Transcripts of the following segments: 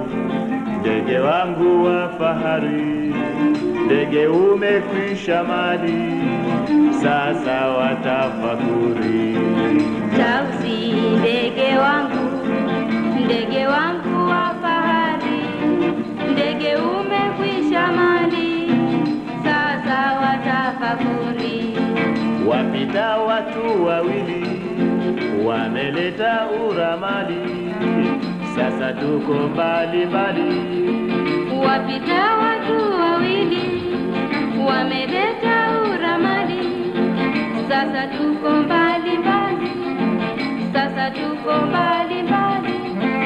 ndege wangu wa fahari, ndege umekwisha mali, sasa watafakuri. Tausi ndege wangu, ndege wangu wa fahari, ndege umekwisha mali, sasa watafakuri. Wapita watu wawili wameleta uramali, sasa tuko mbali mbali. Wapita watu wawili wameleta uramali, sasa tuko mbali mbali, sasa tuko mbali mbali.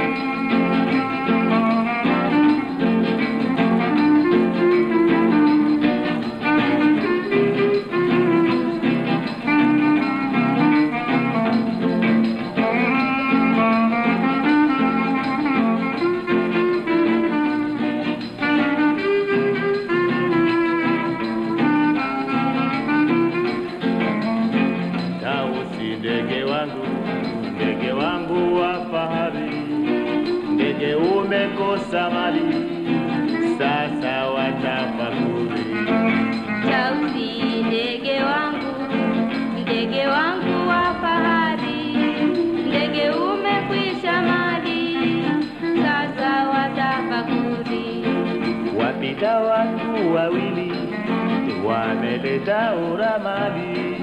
Tausi ndege wangu, ndege wangu wa fahari, ndege umekosa mali, sasa watafakuri. Tausi ndege wangu, ndege wangu wa fahari, ndege umekwisha mali, sasa watafakuri. Wapita watu wawili wameleta uramali,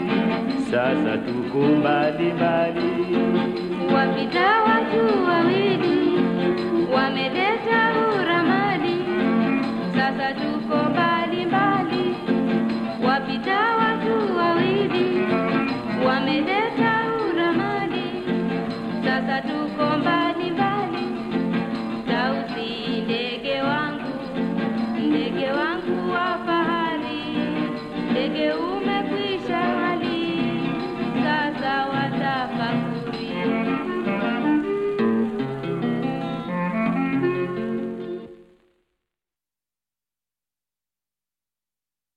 sasa tuko mbali mbali. Wapita watu wawili